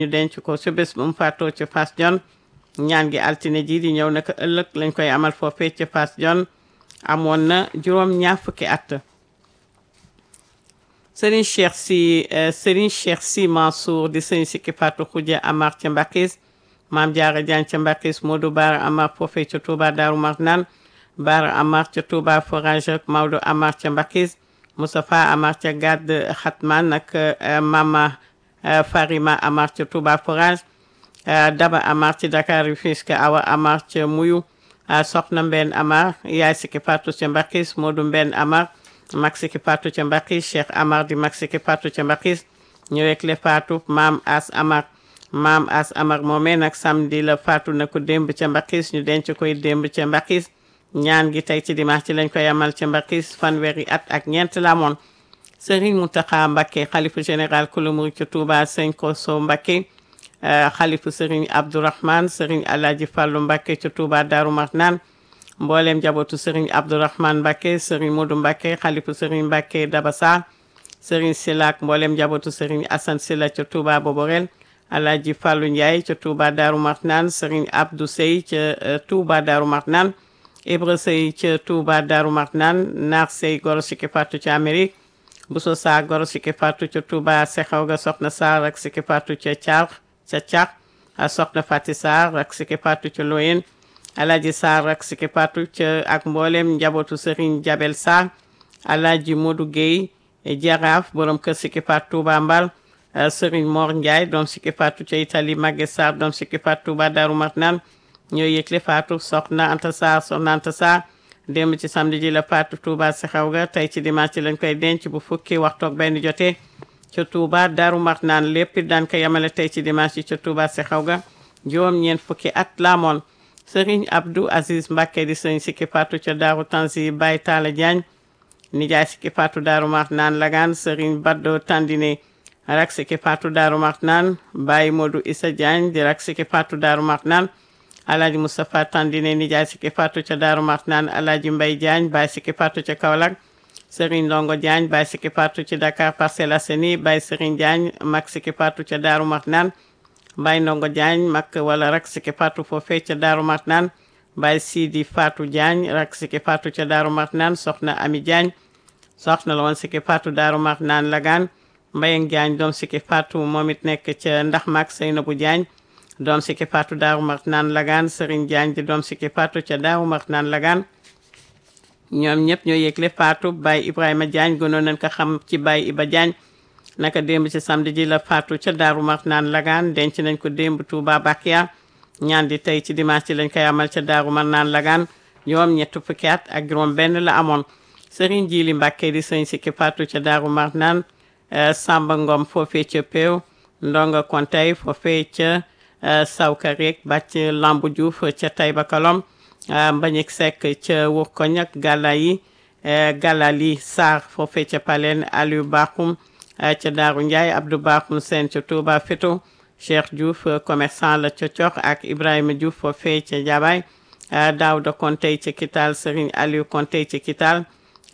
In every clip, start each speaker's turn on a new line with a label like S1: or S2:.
S1: ñu denc ko ci bés bu mu faatoo ci Fass Jon ñaan gi altine ji di ñëw naka ëllëg lañ koy amal foofee ci Fass Jon amoon na juróom ñaar fukki at Serigne Cheikh si Serigne Cheikh si Mansour di sëñ sikki Fatou Khoudia Amar ca Mbakis Maam Jaara Jaan ca Mbakis Modou Baara Amar foofee ca Touba Daaru Marnaan Baara Amar ca Touba Forage ak Maodo Amar ca Mbakis Moustapha Amar ca Gàdd Xatman ak Mama Farima Amar ca Touba Forage Daba Amar ci Dakar Rufisque Awa Amar ca Muyu Soxna Mbenn Amar yaay sikki Fatou ca Mbakis Modou Mbenn Amar mag sikki Fatou ca Mbakis Cheikh Amar di mag sikki Fatou ca Mbakis ñëwek le Fatou Maam As Amar Maam As Amar moomee nag samedi la Fatou na ko démb ca Mbakis ñu denc koy démb ca Mbakis ñaan gi tey ci dimanche ci lañ koy amal ca Mbakis fanweeri at ak ñeent la amoon Serigne Mountakha Mbacké xalifu général kulu murid ca Touba Sëñ Koso Mbacké xalifu Serigne Abdourahmane Serigne Alhaji Fallou Mbacké ca Touba Darou Marnane mboolem njabootu Serigne Abdourahmane Mbacké Serigne Modou Mbacké xalifu Serigne Mbacké Dabassa Serigne Silak mboolem njabootu Serigne Assane Sila ca Touba Boborel Alhaji Fallou Ndiaye ca Touba Darou Marnane Serigne Abdou Sey ca Touba Darou Marnane Ibra Sey ca Touba Darou Marnane Naar Sey goro sikki Fatou ca Amérique Bousso Sarr goro sikki Fatou ca Touba Sexaw ga Soxna Sarr ak sikki Fatou ca Thiar ca Thiar Soxna Fati Sarr ak sikki Fatou ca Loyen Alhaji Sarr ak sikki Fatou ca ak mboolem njabootu Serigne Jabel Sarr Alhaji Modou Guèye Jaraaf borom kër sikki Fatou Touba Mbal Serigne Mor Ndiaye doom sikki Fatou ca Italie Maguette Sarr doom sikki Fatou Touba Darou Marnane ñoo yëgle Fatou soxna Anta Sarr soxna Anta Sarr démb ci samedi ji la Fatou Touba si xaw ga tey ci dimanche ci lañ koy denc bu fukki waxtu ak benn jotee ca Touba Darou Marnane lépp daan ko yemale tey ci dimanche ci ca Touba si xaw ga juróom ñeent fukki at laamoon Serigne Abdou Aziz Mbacké di sëñ sikki Fatou ca Darou Tanzi Baye Talla Diagne nijaay sikki Fatou Darou Marnane Lagan Serigne Baddo Tandine rak sikki Fatou Darou Marnane Baye Modou Issa Diagne di rak sikki Fatou Darou Marnane Alhaji Moustapha Tandine nijaay sikki Fatou ca Darou Marnane Alhaji Mbaye Diagne Baye sikki Fatou ca Kaolack Serigne Ndongo Diagne Baye sikki Fatou ci Dakar Parcelles Assainies Baye Serigne Diagne mag sikki Fatou ca Darou Marnane Baye Ndongo Diagne mag wala rak sikki Fatou foofee ca Darou Marnane Baye Sidi Fatou Diagne rak sikki Fatou ca Darou Marnane soxna Ami Diagne soxna la woon sikki Fatou Darou Marnane Lagan Mbayang Diagne doom sikki Fatou moom it nekk ca ndax mag Seynabou Diagne doom sikki Fatou Darou Marnane Lagan Serigne Diagne di doom sikki Fatou ca Darou Marnane Lagan ñoom ñëpp ñoo yëgle Fatou Baye Ibrahima Diagne gënoon nañ ko xam ci Baye Iba Diagne naka démb ci samedi ji la Fatou ca Darou Marnane Lagan denc nañ ko démb Touba Bakia ñaan di tey ci dimanche ci lañ koy amal ca Darou Marnane Lagan ñoom ñett fukki at ak juróom benn la amoon Serigne Jili Mbacké di sëñ sikki Fatou ca Darou Marnane Samba Ngom foofee ca Peew Ndonga Kontay foofee ca Sawka rek bàcc Lambu Diouf ca Taïba Kalom Mbagnick Seck ca Wurkoñ ak Galla yi Gallali Sarr foofee ca Palen Aliou Bakhoum ca Daaru Ndiaye Abdou Bakhoum Sène ca Touba Feto Cheikh Diouf commerçant la ca Cox ak Ibrahima Diouf foofee ca Jabaay Daouda Kontey ca Kital Serigne Aliou Kontey ca Kital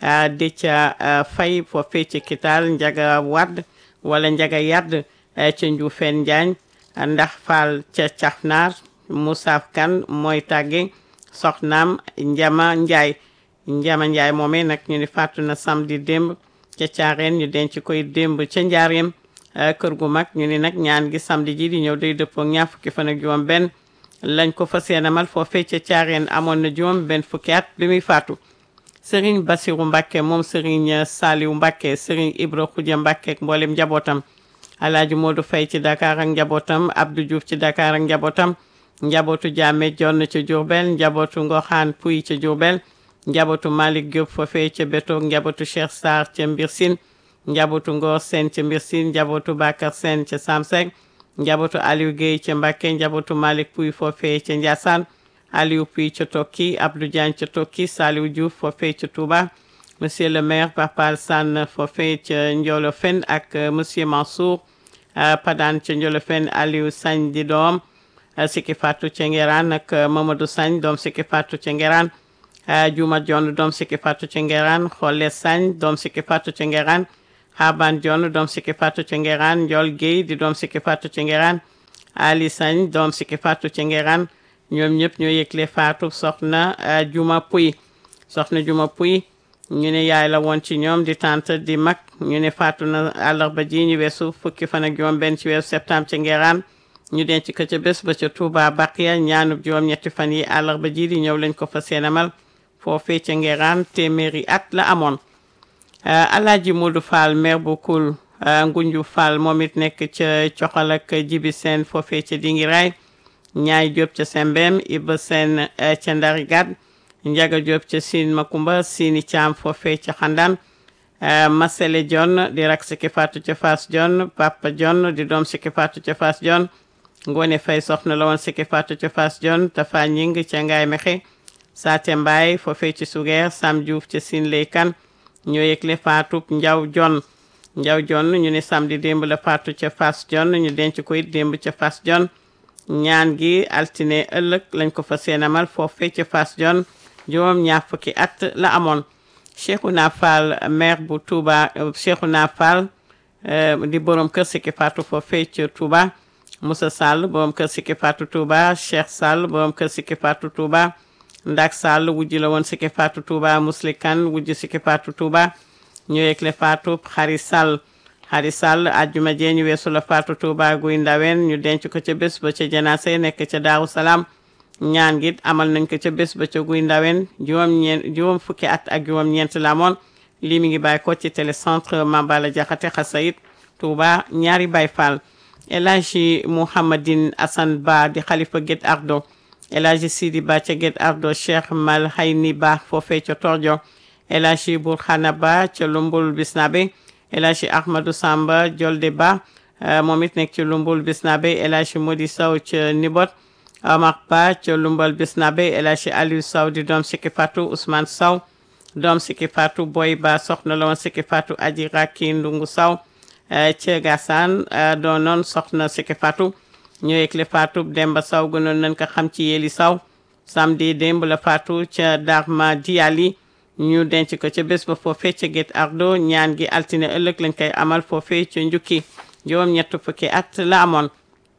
S1: Déthié Faye foofee ca Kital Njaga Wadd wala Njaga Yadd ca Njuufeen Njaañ ndax Fall ca Cafnar Moussa Kan mooy tàgge soxnaam Njama Njaay Njama Njaay moomee nag ñu ni fàttu na samedi démb ca caareen ñu denc koy démb ca njaareem kër gu mag ñu ni nag ñaan gi samedi ji di ñëw day dëppoo ñaar fukki fan ak juróom benn lañ ko fas yéenemal foofee ca caareen amoon na juróom benn fukki at bi muy faatu Serigne Bassirou Mbacké moom Serigne Saliou Mbacké Serigne Ibra Khoudia Mbacké ak mboolem njabootam Alaaji Modou Faye ci Dakar ak njabootam Abdou Diouf ci Dakar ak njabootam njabootu Jaame Jonn ca Diourbel njabootu Ngoxaan Puy ca Diourbel njabootu Malick Diop foofee ca Betoog njabootu Cheikh Sarr ca Mbir Sine njabootu Ngor Sène ca Mbir Sine njabootu Bakar Sène ca Samsek njabootu Aliou Guèye ca Mbacké njabootu Malick Puy foofee ca Ndiassane Aliou Puy ca Tokki Abdou Diagne ca Tokki Saliou Diouf foofee ca Touba monsieur le maire Papal Sane foofee ca Ndiolofène ak monsieur Mansour Padane ca Ndiolofène Aliou Sagne di doom Siki Fatou ca Ngeraan ak Mamadou Sagne doom Siki Fatou ca Ngeraan Juma Dione doom Siki Fatou ca Ngeraan Xolle Sagne doom Siki Fatou ca Ngeraan Haban Dione doom Siki Fatou ca Ngeraan Ndiol Guèye di doom Siki Fatou ca Ngeraan Ali Sagne doom Siki Fatou ci Ngeran ñoom ñëpp ñoo yëgle Fatou soxna Juma Puy soxna Juma Puy ñu ne yaay la woon ci ñoom di tante di mag ñu ne faatu na àllarba ji ñu weesu fukki fan ak juróom benn ci weesu septembre ci Ngeeraan ñu denc ko ca bés ba ca Touba Baqiya ñaanub juróom ñetti fan yi àllarba ji di ñëw lañ ko fa seenamal foofee ca Ngeeraan téeméeri at la amoon Alaaji Modou Fall maire bu Koul Ngunju Fall moom it nekk ca coxal ak jibi seen foofee ca Dingiraay ñaay Jóob ca Sembem Iba Seen ca Ndari Gad Njaga Diop ca Siin Makumba Siini Caam foofee ca Xandaan Masele John di rak Siki Fatou ca Fass John Papa John di doom Siki Fatou ca Fass John Ngoone Fay soxna la woon Siki Fatou ca Fass John Tafa Ñing ca Ngaay Mexe Saate Mbaay foofee ci Sugeer Sam Diouf ca Siin Leykan ñoo yëgle Fatou Njaw John Njaw John ñu ne samedi démb la Fatou ca Fass John ñu denc ko it démb ca Fass John ñaan gi altine ëllëg lañ ko fa seenamal foofee ca Fass John juróom ñaar fukki at la amoon Cheikhouna Fall maire bu Touba Cheikhouna Fall di borom kër Siki Fatou foofee ca Touba Moussa Sall borom kër Siki Fatou Touba Cheikh Sall borom kër Siki Fatou Touba Ndak Sall wujji la woon Siki Fatou Touba Muslikan wujji Siki Fatou Touba ñu yegle Fatou Xari Sall Xari Sall ajjuma jee ñu weesu la Fatou Touba guy ndawen ñu denc ko ca bés ba ca janaase nekk ca Daaru Salaam ñaan gi amal nañ ko ca bés ba ca guy ndawen juróom ñeent juróom fukki at ak juróom ñeent la amoon lii mi ngi bàyyi ko ci télécentre Mambala Jaxate Xasayit Touba ñaari Baay Fall El Hadji Mouhamadine Assane Ba di xalifa Guet Ardo El Hadji Sidi Ba ca Guet Ardo Cheikh Mal Hayni Ba foofee ca Tordio El Hadji Burkhana Ba ca Lumbul Bisnabe El Hadji Ahmadou Samba Jolde Ba moom it nekk ci Lumbul Bisnabe El Hadji Modi Sow ca Nibot Omar Ba ca Lumbal Bisnabe El Hadji Aliou Sow di doom Siki Fatou Ousmane Sow doom Siki Fatou Boy Ba soxna la woon Siki Fatou Aji Raki Ndungu Sow ca Gassane doon noon soxna Siki Fatou ñu yëgle Fatou Demba Sow gënoon nañ ko xam ci Yeli Sow samedi démb la Fatou ca Darma Diali ñu denc ko ca bés ba foofee ca Guet Ardo ñaan gi altine ëllëg lañ koy amal foofee ca Njukki juróom ñett fukki at la amoon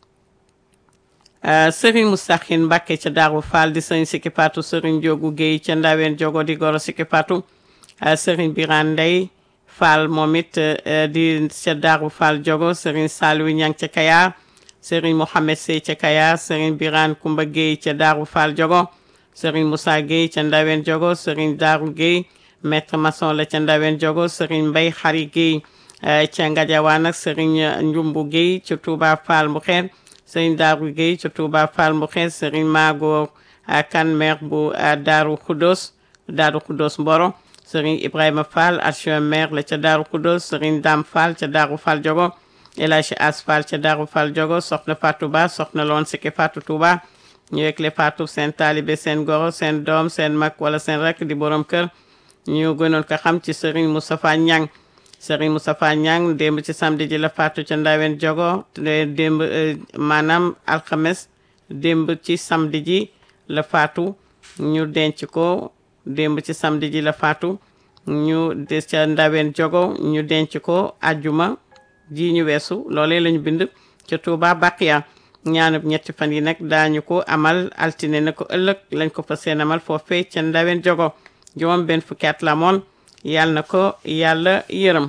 S1: Serigne Moustakhin Mbacké ca Daaru Fall di sëriñ Siki Fatou Serigne Jogu Guèye ca Ndaween Jogo di goro Siki Fatou Serigne Birane Ndey Fall moom it di ca Daaru Fall Jogo Serigne Saliou Ñang ca Kayar Serigne Mohamed Sey ca Kayar Serigne Birane Kumba Guèye ca Daaru Fall Jogo Serigne Moussa Guèye ca Ndaween Jogo Serigne Darou Guèye maître maçon la ca Ndaween Jogo Serigne Mbay Xari Guèye ca Ngadiawane ak Serigne Njumbu Guèye ca Touba Fall Mbuxeen Serigne Darou Guèye ca Touba Fall Mbuxeen Serigne Mago Kan maire bu Darou Khoudos Darou Khoudos Mboro Serigne Ibrahima Fall adjoint maire la ca Darou Khoudos Serigne Dame Fall ca Darou Fall Jogo El Hadji As Fall ca Darou Fall Jogo soxna Fatou Ba soxna loon Siki Fatou Touba ñu yëgle Fatou seen taalibe seen goro seen doom seen mag wala seen rek di borom kër ñu gënoon ko xam ci Serigne Moustapha Niang Serigne Moustapha Niang démb ci samedi ji la Fatou ca Ndawen Jogo démb maanaam alxames démb ci samedi ji la Fatou ñu denc ko démb ci samedi ji la Fatou ñu des ca Ndawen Jogo ñu denc ko ajjuma ji ñu weesu loolee lañu bind ca Touba Baqiya ñaanub ñetti fan yi nag daañu ko amal altine na ko ëllëg lañ ko fa seen amal foofee ca Ndawen Jogo juróom benn fukki at la moon yàlla na ko yàlla yërëm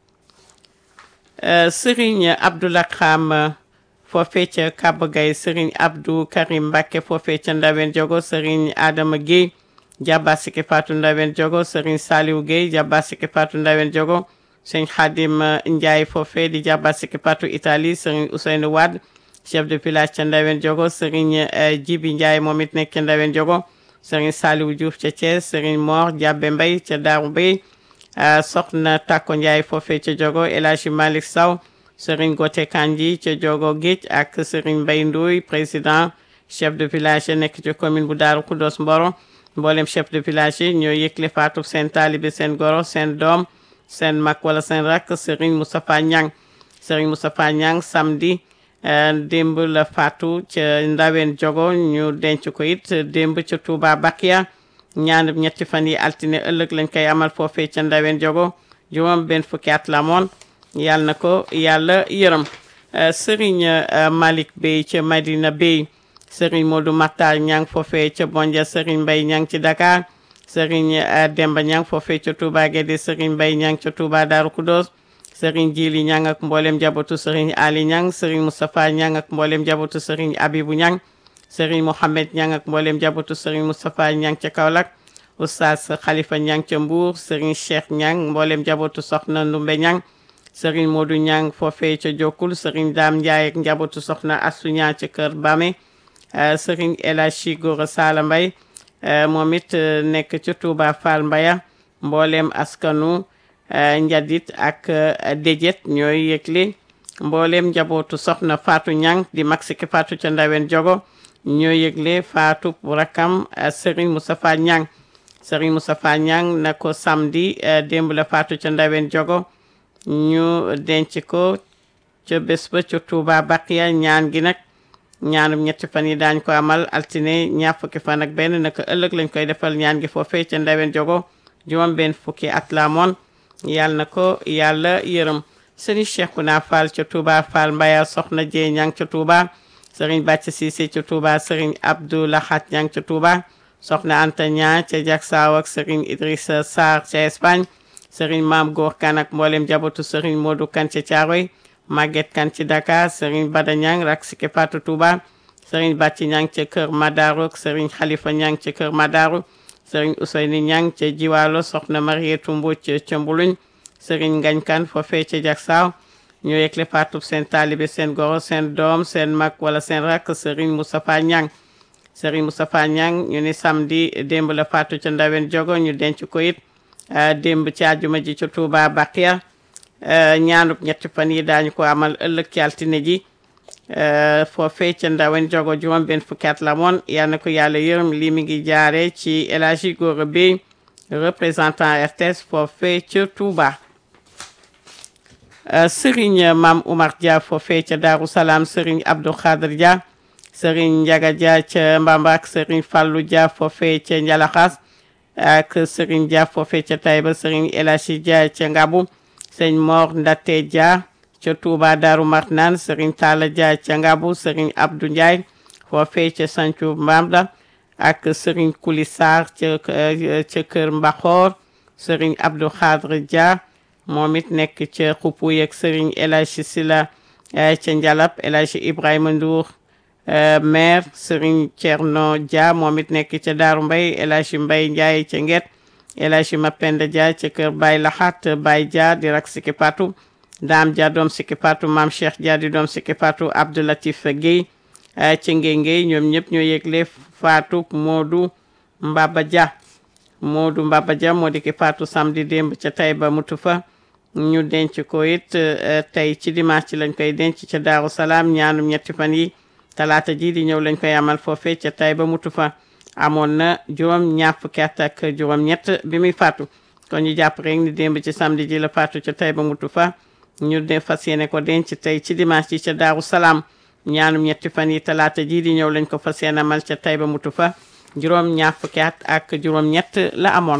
S1: Serigne Abdoulaye Xam foofee ca Kaba Gaye Serigne Abdou Karim Mbacke foofee ca Ndawen Jogo Serigne Adama Guèye jàbba Siki Fatou Ndawen Jogo Serigne Saliou Guèye jàbba Siki Fatou Ndawen Jogo Serigne Khadim Ndiaye foofee di jàbba Siki Fatou Italie Serigne Ousseynou Wade chef de village ca Ndawen Jogo Serigne Jibi Ndiaye moom it nekk ca Ndawen Jogo Serigne Saliou Diouf ca Thiès Serigne Mor Diabbe Mbay ca Daaru Bay soxna Takko Ndiaye foofee ca Jogo El Hadji Malick Sow Serigne Gote Kanji ca Jogo Géej ak Serigne Mbay Ndoy président chef de village yi nekk ci commune bu Daaru Khoudoss Mboro mboolem chef de village yi ñoo yëgle faatu seen taalibe seen goro seen doom seen mag wala seen rakk Serigne Moustapha Niang Serigne Moustapha Niang samedi démb la faatu ca Ndawen Jogo ñu denc ko it démb ca Touba Bakiya ñaan ñetti fan yi altine ëllëg lañ koy amal foofee ca Ndawen Jogo juróom benn fukki at la moon yàlla na ko yàlla yërëm Serigne Malick Bey ca Madina Bey Serigne Modou Makhtar Niang foofee ca Bondia Serigne Mbaye Niang ci Dakar Serigne Demba Niang foofee ca Touba Guédé Serigne Mbaye Niang ca Touba Darou Khoudoss Serigne Djili Niang ak mboolem jabootu Serigne Ali Niang Serigne Moustapha Niang ak mboolem jabootu Serigne Abibou Niang Serigne Mohamed Niang ak mboolem jabootu Serigne Moustapha Niang ca Kaolack Oustaz Khalifa Niang ca Mbour Serigne Cheikh Niang mboolem jabootu Soxna Ndumbe Niang Serigne Modou Niang foofee ca Jokkul Serigne Dame Ndiaye ak njabootu Soxna Assou Niang ca Kër Bame Serigne El Hadji Gora Sala Mbaye moom it nekk ca Touba Fall Mbaya mboolem askanu njadit ak déjet ñooy yëgle mboolem njabootu soxna Fatou Niang di Maxike Fatou ca Ndawen Jogo ñooy yëgle Fatou rakam Serigne Moustapha Niang Serigne Moustapha Niang na ko samedi démb la Fatou ca Ndawen Jogo ñu denc ko ca bés ba ca Touba Baqiya ñaan gi nag ñaanum ñetti fan yi daañ ko amal altine ñaar fukki fan ak benn naka ëllëg lañ koy defal ñaan gi foofee ca Ndawen Jogo juróom benn fukki at la moon yàlla na ko yàlla yërëm sëriñ Cheikhouna Fall ca Touba Fall Mbaya soxna Jee ñang ca Touba sëriñ Bàcc Cissé ca Touba sëriñ Abdou Lahat ñang ca Touba soxna Anta Ñaa ca Jaksaaw ak sëriñ Idrissa Sarr ca Espagne sëriñ Maam Góor Kan ak mboolem jabatu sëriñ Modou Kan ca Caaroy Maguette Kan ci Dakar sëriñ Bada Ñang rak sike Fatou Touba sëriñ Bàcc ñang ca Kër Madaru ak sëriñ Xalifa ñang ca Kër Madaru sëriñ Ousseyni Ñang ca Jiwaalo soxna Marietu Mbodj ca Mbuluñ sëriñ Ngañ Kan foofee ca Jaksaaw ñoo yëgle faatu seen taalibe seen goro seen doom seen mag wala seen rakk sëriñ Moustapha Ñang sëriñ Moustapha Ñang ñu ni samedi démb la faatu ca Ndawen Jogo ñu denc ko it démb ci àjjuma ji ca Touba Baqiya ñaanub ñetti fan yi daañu ko amal ëllëg ci altine ji foofee ca Ndawen Jogo juróom benn fukki at la moon yal na ko yàlla yërëm lii mi ngi jaare ci El Hadji Gora Bey représentant RTS foofee ca Touba Serigne Mam Oumar Dia foofee ca Darou Salaam Serigne Abdou Khadir Dia Serigne Ndiaga Dia ca Mbambak Serigne Fallou Dia foofee ca Njalaxaas ak Serigne Dia foofee ca Taïba Serigne El Hadji Dia ca Ngabu Serigne Mor Ndate Dia ca Touba Darou Marnane Serigne Talla Dia ca Ngabu Serigne Abdou Ndiaye foofee ca Sancu Mbamda ak Serigne Kouli Sarr ca ca Kër Mbaxoor Serigne Abdou Khadre Dia moom it nekk ca Xupuy ak Serigne El Hadji Sila ca Njalab El Hadji Ibrahima Ndour maire Serigne Thierno Dia moom it nekk ca Daaru Mbay El Hadji Mbay Ndiaye ca Nget El Hadji Mapenda Dia ca Kër Baye Laxat Baye Dia di rak Siki Patou Dame Dia doom Siki Patou Mame Cheikh Dia di doom Siki Patou Abdoulatif Guèye ci ngey ngey ñoom ñëpp ñoo yëgle faatu Modou Mbaba Dia Modou Mbaba Dia moo di ki faatu samedi démb ca Taïba mutu fa ñu denc ko it tey ci dimanche ci lañ koy denc ca Daaru Salaam ñaanum ñetti fan yi talaata ji di ñëw lañ koy amal foofee ca Taïba mutu fa amoon na juróom ñaar fukki at ak juróom ñett bi muy faatu kon ñu jàpp rek ni démb ci samedi ji la faatu ca Taïba mutu fa ñu de fas yéene ko denc tey ci dimanche ji ca Daaru Salaam ñaanum ñetti fan yi talaata ji di ñëw lañ ko fas yéene amal ca Taïba mutu fa juróom ñaar fukki at ak juróom ñett la amoon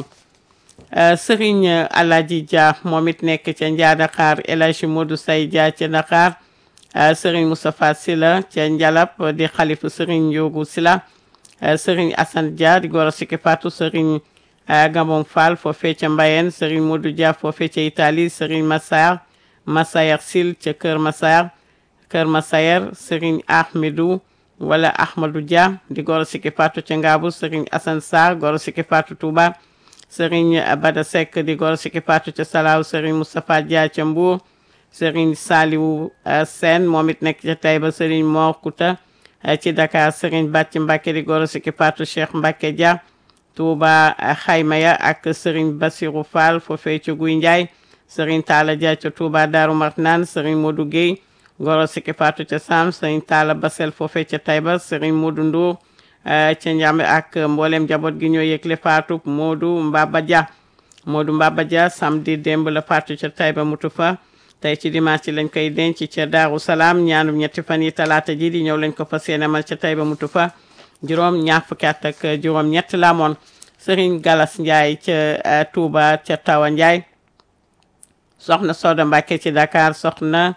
S1: Serigne Alaji Dia moom it nekk ca Njaa Dakar El Hadji Modou Say Dia ca Dakar Serigne Moustapha Sila ca Njalab di xalifu Serigne Ndiogu Sila Serigne Assane Dia di goro Siki Fatou Serigne Gabon Fall foofee ca Mbayeen Serigne Modou Dia foofee ca Italie Serigne Massar Massayer Sil ca Kër Massar Kër Massayer Serigne Ahmedou wala Ahmadou Dia di goro Siki Fatou ca Ngaabu Serigne Assane Sarr goro Siki Fatou Touba Serigne Bada Seck di goro Siki Fatou ca Salaaw Serigne Moustapha Dia ca Mbour Serigne Saliou Sène moom it nekk ca Taïba Serigne Mor Kouta ci Dakar Serigne Bàcc Mbacke di goro Siki Fatou Cheikh Mbacke Dia Touba Xaymaya ak Serigne Bassirou Fall foofee ca Guy Ndiaye Serigne Talla Dia ca Touba Darou Marnane Serigne Modou Guèye goro Siki Fatou ca Sam Serigne Talla Basel foofee ca Taïba Serigne Modou Ndour ca Njambe ak mboolem njaboot gi ñoo yëgle faatu Modou Mbaba Dia Modou Mbaba Dia samedi démb la faatu ca Taïba mutu fa tey ci dimanche lañ koy denc ca Daaru Salaam ñaanum ñetti fan yi talaata ji di ñëw lañ ko fas yéene amal ca Taïba mutu fa juróom ñaar fukki at ak juróom ñett la amoon Serigne Galas Ndiaye ca Touba ca Tawa Ndiaye soxna Soda Mbacke ci Dakar soxna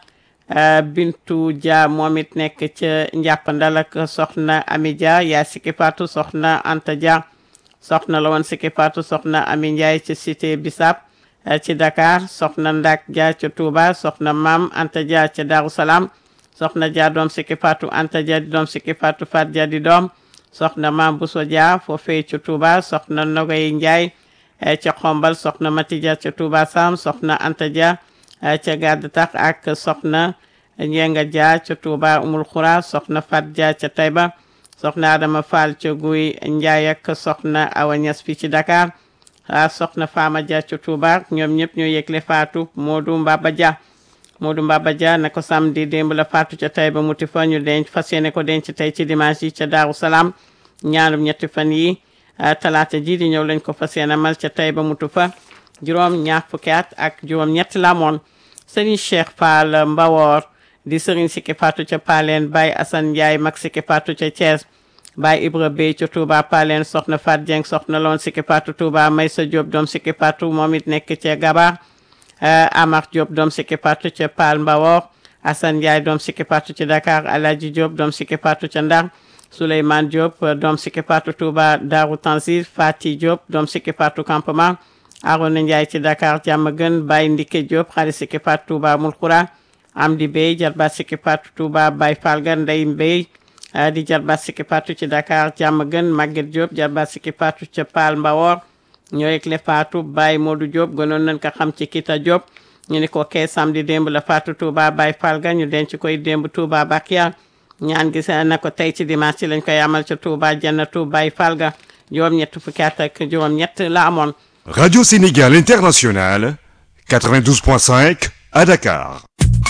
S1: Bintu Dia moom it nekk ca njàppandal ak soxna Ami Dia yaa Siki Fatou soxna Anta Dia soxna la woon Siki Fatou soxna Ami Ndiaye ci cité Bissap ci Dakar soxna Ndak Dia ca Touba soxna Mam Anta Dia ca Darou Salaam soxna Dia doom Siki Fatou Anta Dia di doom Siki Fatou Fat Dia di doom soxna Mam Bousso Dia foofee ca Touba soxna Nogay Ndiaye ca Xombal soxna Mati Dia ca Touba Sam soxna Anta Dia ca Gàdd Tax ak soxna Njenga Dia ca Touba Umul Xura soxna Fat Dia ca Tayba soxna Adama Fall ca Guy Ndiaye ak soxna Awa Niass fii ci Dakar soxna Fama Dia ca Touba ñoom ñëpp ñoo yëgle faatu Modou Mbaba Dia Modou Mbaba Dia na ko samedi démb la faatu ca Tayba muti fa ñu denc fas yéene ko denc tey ci dimanche yi ca Daaru Salaam ñaarum ñetti fan yi talaata ji di ñëw lañ ko fas yéene mal ca Tayba mutu fa juróom ñaar fukki at ak juróom ñett la moon Serigne Cheikh Fall Mbawor di Serigne Siki Fatou ca Paleen Baye Assane Ndiaye mag Siki Fatou ca Thiès Baye Ibra Bey ca Touba Paleen soxna Fat Dieng soxna loon Siki Fatou Touba Maysa Diop doom Siki Fatou moom it nekk ca Gabar Amar Diop doom Siki Fatou ca Pal Mbawor Assane Ndiaye doom Siki Fatou ca Dakar Alaji Diop doom Siki Fatou ca Ndar Souleymane Diop doom Siki Fatou Touba Darou Tanzil Fati Diop doom Siki Fatou Campement Arona Ndiaye ci Dakar jàmm gën Baye Ndike Diop xarit Siki Fatou Touba Mulxura Amdi Bey jarbaat Siki Fatou Touba Baye Falga Ndey Bey di jarbaat Siki Fatou ci Dakar jàmm gën Maguette Diop jarbaat Siki Fatou ca Pal Mbawor ñoo yëgle Fatou Baye Modou Diop gënoon nañ ko xam ci Kita Diop ñu ni ko kee samedi démb la Fatou Touba Baye Falga ñu denc koy démb Touba Bakia ñaan gis na ko tey ci dimanche ci lañ koy amal ca Touba Jannatu Baye Falga juróom ñett fukki at ak juróom ñett la amoon
S2: Radio Sénégal International, 92.5 à Dakar.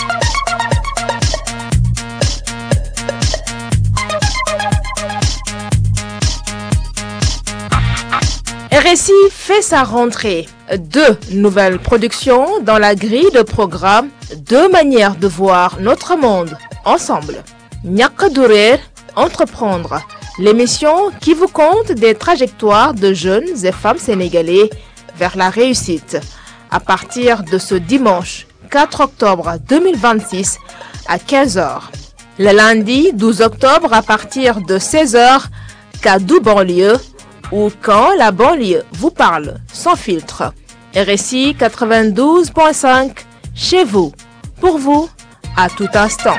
S3: RSI fait sa rentrée. Deux nouvelles productions dans la grille de programme, deux manières de voir notre monde ensemble. Ñàkk du réer, entreprendre, l'émission qui vous conte des trajectoires de jeunes et femmes sénégalais vers la réussite. À partir de ce dimanche 4 octobre 2026 à 15h. Le lundi 12 octobre à partir de 16h, Kadou banlieue ou quand la banlieue vous parle sans filtre. RSI 92.5 chez vous, pour vous, à tout instant.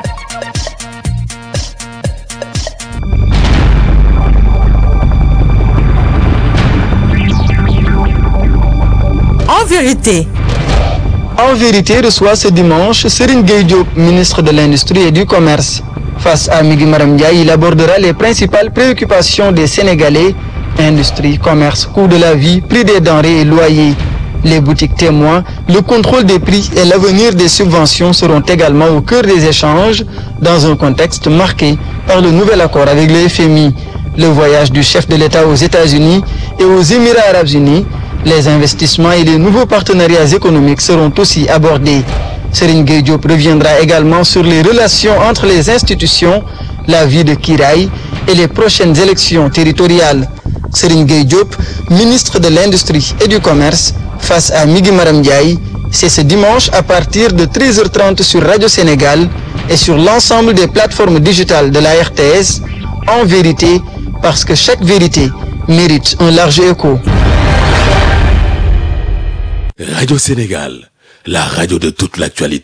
S4: En vérité,
S5: En vérité, reçoit ce dimanche Serine Gueye Diop, ministre de l'Industrie et du Commerce. Face à Migui Maram Ndiaye, il abordera les principales préoccupations des Sénégalais, industrie, commerce, coût de la vie, prix des denrées et loyers. Les boutiques témoins, le contrôle des prix et l'avenir des subventions seront également au cœur des échanges dans un contexte marqué par le nouvel accord avec le FMI, le voyage du chef de l'État aux États-Unis et aux Émirats arabes unis, les investissements et les nouveaux partenariats économiques seront aussi abordés. Serine Gueye Diop reviendra également sur les relations entre les institutions, la vie de Kiraï et les prochaines élections territoriales. Serine Gueye Diop, ministre de l'Industrie et du Commerce, face à Migui Maram Ndiaye, c'est ce dimanche à partir de 13h30 sur Radio Sénégal et sur l'ensemble des plateformes digitales de la RTS, en vérité, parce que chaque vérité mérite un large écho.
S6: Radio Sénégal, la radio de toute l'actualité.